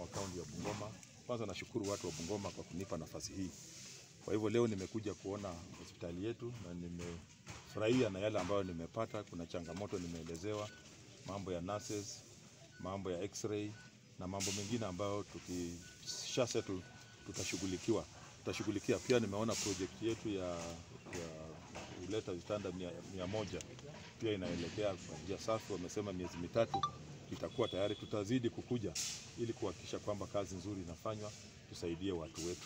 wa kaunti ya Bungoma. Kwanza nashukuru watu wa Bungoma kwa kunipa nafasi hii. Kwa hivyo leo nimekuja kuona hospitali yetu na nimefurahia na yale ambayo nimepata. Kuna changamoto nimeelezewa, mambo ya nurses, mambo ya x-ray na mambo mengine ambayo tukisha setu tutashughulikiwa tutashughulikia. Pia nimeona project yetu ya, ya kuleta vitanda mia, mia moja pia inaelekea kwa njia safi. Wamesema miezi mitatu itakuwa tayari. Tutazidi kukuja ili kuhakikisha kwamba kazi nzuri inafanywa, tusaidie watu wetu.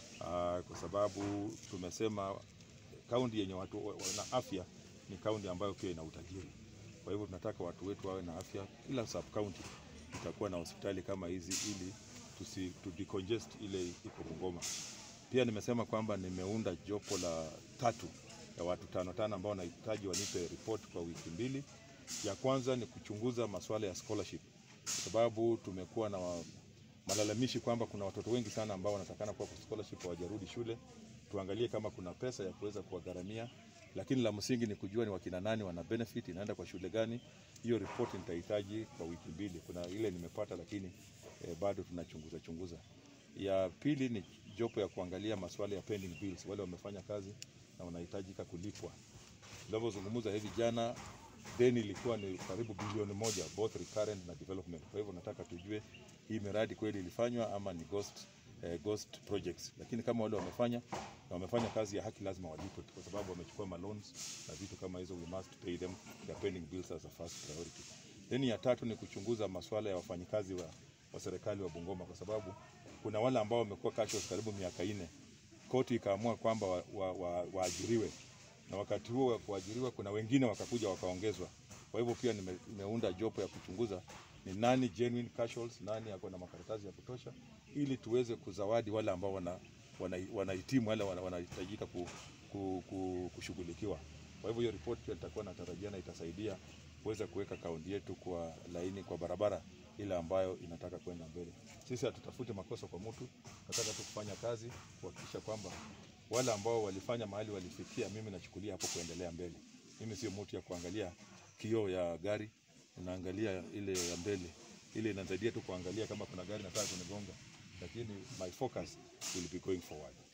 Aa, kwa sababu tumesema kaunti yenye watu wana afya ni kaunti ambayo pia ina utajiri. Kwa hivyo tunataka watu wetu wawe na afya. Kila sub county itakuwa na hospitali kama hizi ili tusi, tu decongest ile iko Bungoma. Pia nimesema kwamba nimeunda jopo la tatu ya watu tano tano ambao nahitaji wanipe report kwa wiki mbili. Ya kwanza ni kuchunguza masuala ya scholarship, kwa sababu tumekuwa na wa, malalamishi kwamba kuna watoto wengi sana ambao wanatakana kuwa kwa scholarship hawajarudi shule. Tuangalie kama kuna pesa ya kuweza kuwagharamia, lakini la msingi ni kujua ni wakina nani wana benefit, inaenda kwa shule gani. Hiyo report nitahitaji kwa wiki mbili. Kuna ile nimepata, lakini eh, bado tunachunguza chunguza. Ya pili ni jopo ya kuangalia masuala ya pending bills, wale wamefanya kazi na wanahitajika kulipwa. Tunavyozungumza hivi, jana deni ilikuwa ni karibu bilioni moja, both recurrent na development. Kwa hivyo nataka tujue hii miradi kweli ilifanywa ama ni ghost, eh, ghost projects. Lakini kama wale wamefanya na wamefanya kazi ya haki, lazima walipwe, kwa sababu wamechukua maloans na vitu kama hizo, we must pay them their pending bills as a first priority. Then ya tatu ni kuchunguza masuala ya wafanyikazi wa, wa serikali wa Bungoma, kwa sababu kuna wale ambao wamekuwa casuals karibu miaka nne. Koti ikaamua kwamba waajiriwe wa, wa, waajiriwe. na wakati huo wa kuajiriwa kuna wengine wakakuja wakaongezwa. Kwa hivyo pia nime, nimeunda jopo ya kuchunguza ni nani genuine casuals, nani ako na makaratasi ya kutosha, ili tuweze kuzawadi wale ambao wana wanahitimu wana wale wanahitajika ku, ku, ku, kushughulikiwa. Kwa hivyo hiyo report pia nitakuwa natarajia na itasaidia kuweza kuweka kaunti yetu kwa laini, kwa barabara ile ambayo inataka kwenda mbele. Sisi hatutafuti makosa kwa mtu, nataka tu kufanya kazi kuhakikisha kwamba wale ambao walifanya mahali walifikia, mimi nachukulia hapo kuendelea mbele. Mimi sio mtu ya kuangalia kioo ya gari, naangalia ile ya mbele, ile inasaidia tu kuangalia kama kuna gari nataka kunigonga, lakini my focus will be going forward.